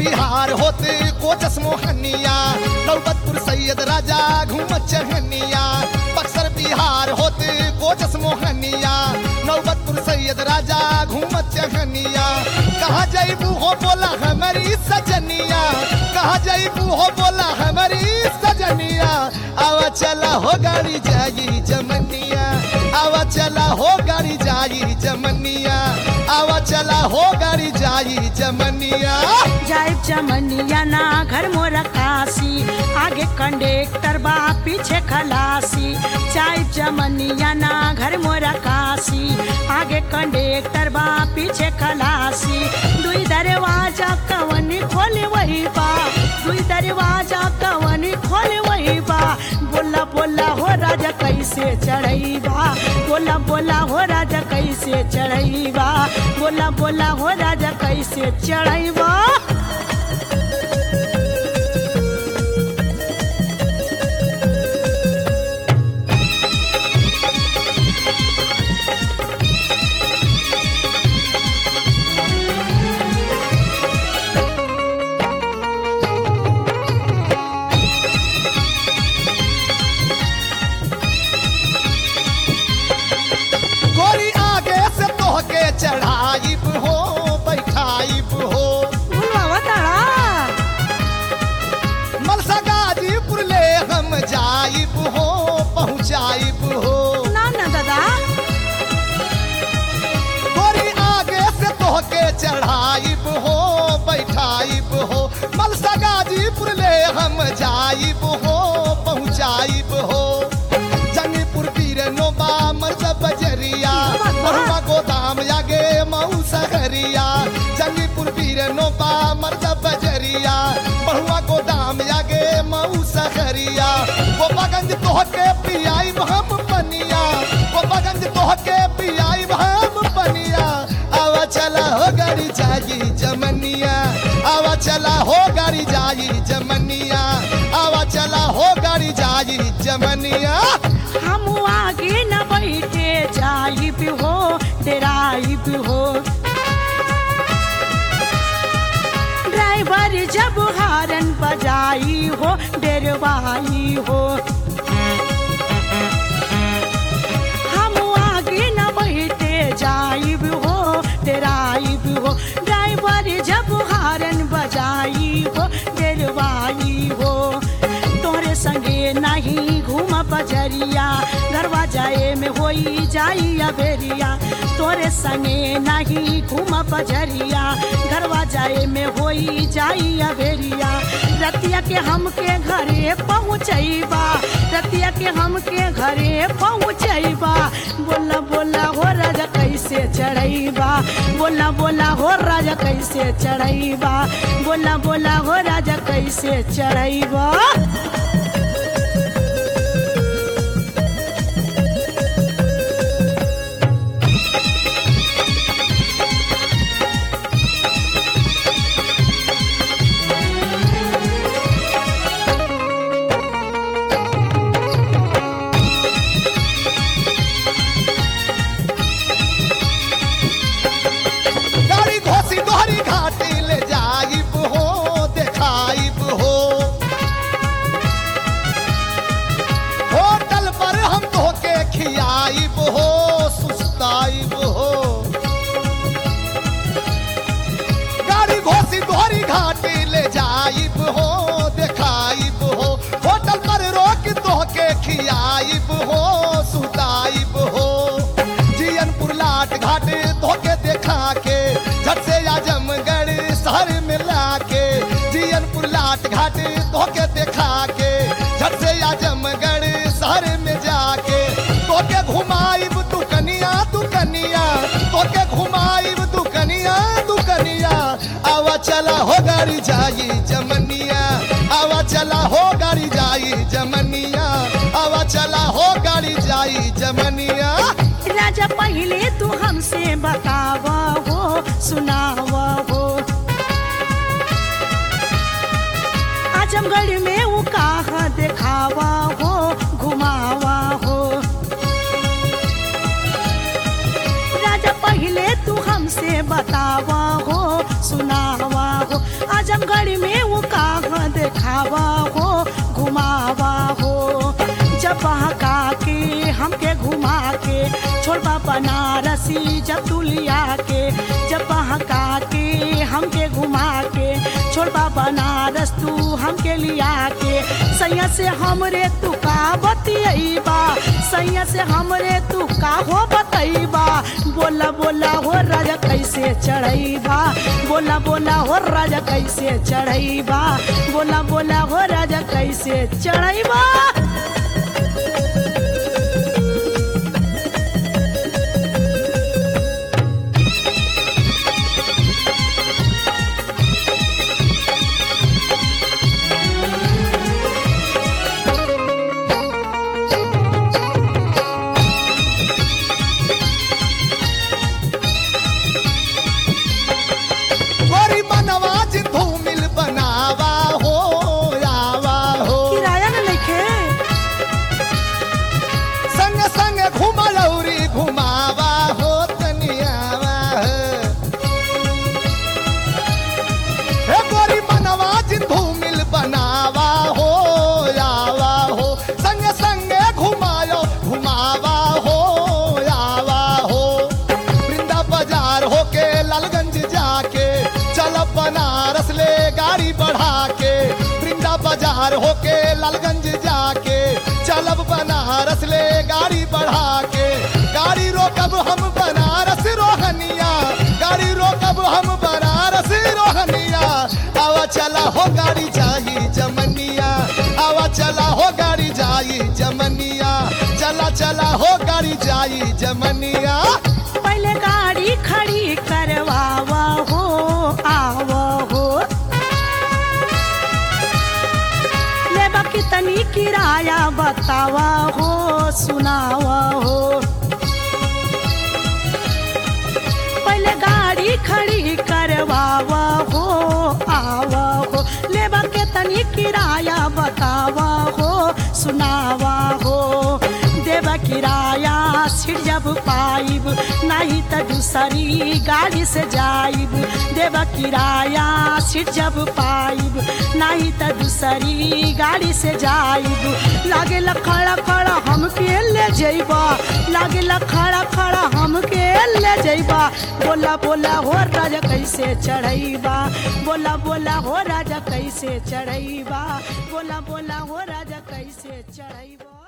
बिहार होते कोचस मोहनिया नौबतपुर सैयद राजा घूमत चहनिया बक्सर बिहार होते कोचस मोहनिया नौबतपुर सैयद राजा घूमत चहनिया कहाँ जैबू हो बोला हमारी सजनिया कहाँ जैबू हो बोला हमारी सजनिया आवा चला हो गाड़ी जाई जमनिया आवा चला हो गाड़ी जाई जमनिया आवा चला हो गाड़ी जाई जमनिया जाइब चमनिया ना घर मोर काशी आगे कंडक्टर बा पीछे खलासी जाइब चमनिया ना घर मोर काशी आगे कंडक्टर बा पीछे खलासी दुई दरवाजा कवनी खोले वही बा दुई दरवाजा कवनी खोले वही बा बोला बोला हो राजा कैसे चढ़ैबा बोला बोला हो राजा कैसे चढ़ैबा बोला बोला हो राजा कैसे चढ़ैबा गोरी आगे से तोहके चढ़ाइब हो बैठाइब हो भूलवा तारा मलसा गाजीपुर ले हम जाइब हो पहुँचाइब हो ना ना दादा गोरी आगे से तोहके चढ़ाइब हो बैठाइब हो मलसा गाजीपुर ले हम जाइब हो पहुँचाइब हो जंगीपुर पीर नोबा मर्द बजरिया महुआ गोदाम आगे मऊ सहरिया जंगीपुर पीर नोबा मर्द बजरिया महुआ गोदाम आगे मऊ सहरिया गोपागंज तोहके पियाइब हम पनिया गोपागंज तोहके पियाइब हम पनिया आवा चला हो गाड़ी जाई जमनिया आवा चला हो गाड़ी जाई जमनिया आवा चला हो गाड़ी जाई जमनिया हम आगे न बैठे जाइब हो डराइब हो ड्राइवर जब हारन बजाई हो डरवाई हो हम आगे न बैठे जाइब हो डराइब हो ड्राइवर जब हारन बजाई हो डरवाई हो तोरे संगे नहीं घूम बजरिया घरवा जाए में होई जाई अबेरिया तोरे संगे नहीं घूम बजरिया घरवा जाए में होई जाई अबेरिया रतिया के हमके घरे पहुँचैबा रतिया के हमके घरे पहुँचैबा बोला बोला हो राजा कैसे चढ़ैबा बोला बोला हो राजा कैसे चढ़ैबा बोला बोला हो राजा कैसे चढ़ैबा गाड़ी घोसी दोहरी घाटी ले जाइब हो देखाइब हो होटल पर हम तोहके खियाइब हो सुस्ताइब हो गाड़ी घोसी दोहरी घाटी ले जाइब हो देखाइब हो होटल पर रोक तोहके खियाइब हो सुताइब हो जियनपुर लाट घाट तोहके देखा के झट से आजमगढ़ शहर मिला के जियनपुर लाट घाट तोहके देखा के झट से आजमगढ़ शहर में जाके तोके घुमाइब तू कनिया तू कनिया तोके घुमाइब तू कनिया तू कनिया आवा चला हो गाड़ी जाई जमनिया आवा चला हो गाड़ी जाई जमनिया आवा चला हो गाड़ी जाई जमनिया राजा पहले तू हमसे बताव हो सुनाव हो आजमगढ़ में वो कहा देखावा हो घुमावा हो राजा पहले तू हमसे बतावा हो सुनावा हो आजमगढ़ छोड़बा बनारस तू हमके लिया के सैया से हमरे तू का बतियबा सैया से हमरे तू का हो बतैबा बोला बोला हो राजा कैसे चढ़ैबा बोला बोला हो राजा कैसे चढ़ैबा बोला बोला हो राजा कैसे चढ़ैबा गोरी मनवा जिंदू मिल बनावा हो आवा हो किराया न लिखे संग संग घुमलौरी घुमावा हो तनियावा हो हे गोरी मनवा जिंदू मिल बनावा हो आवा हो संग संग घुमायो घुमावा हो आवा हो वृंदा बाजार होके लालगंज जाके चल बनारस ले गाड़ी बढ़ा के वृंदा बाजार होके लालगंज जाके चलब बनारस ले गाड़ी बढ़ा के गाड़ी रोकब हम बनारस रोहनिया गाड़ी रोकब हम बनारस रोहनिया आवा चला हो गाड़ी जाई जमनिया आवा चला हो गाड़ी जाई जमनिया चला चला हो गाड़ी जाई जमनिया पहले गाड़ी खड़ी करवावा हो आवा हो लेबा कितनी किराया बतावा हो सुनावा हो पहले गाड़ी खड़ी करवावा हो आवा हो लेबा कितनी किराया बतावा हो सुनावा हो देवा किराया सीट जब पाइब नहीं तो दूसरी गाड़ी से जाइब देवा किराया सीट जब पाइब नहीं तो दूसरी गाड़ी से जाइब लागे खड़ा खड़ा हमके ले जइबा लागे खड़ा खड़ा हमके ले जइबा बोला बोला हो राजा कैसे चढ़ैबा बोला बोला हो राजा कैसे चढ़ैबा बोला बोला हो राजा कैसे चढ़ैबा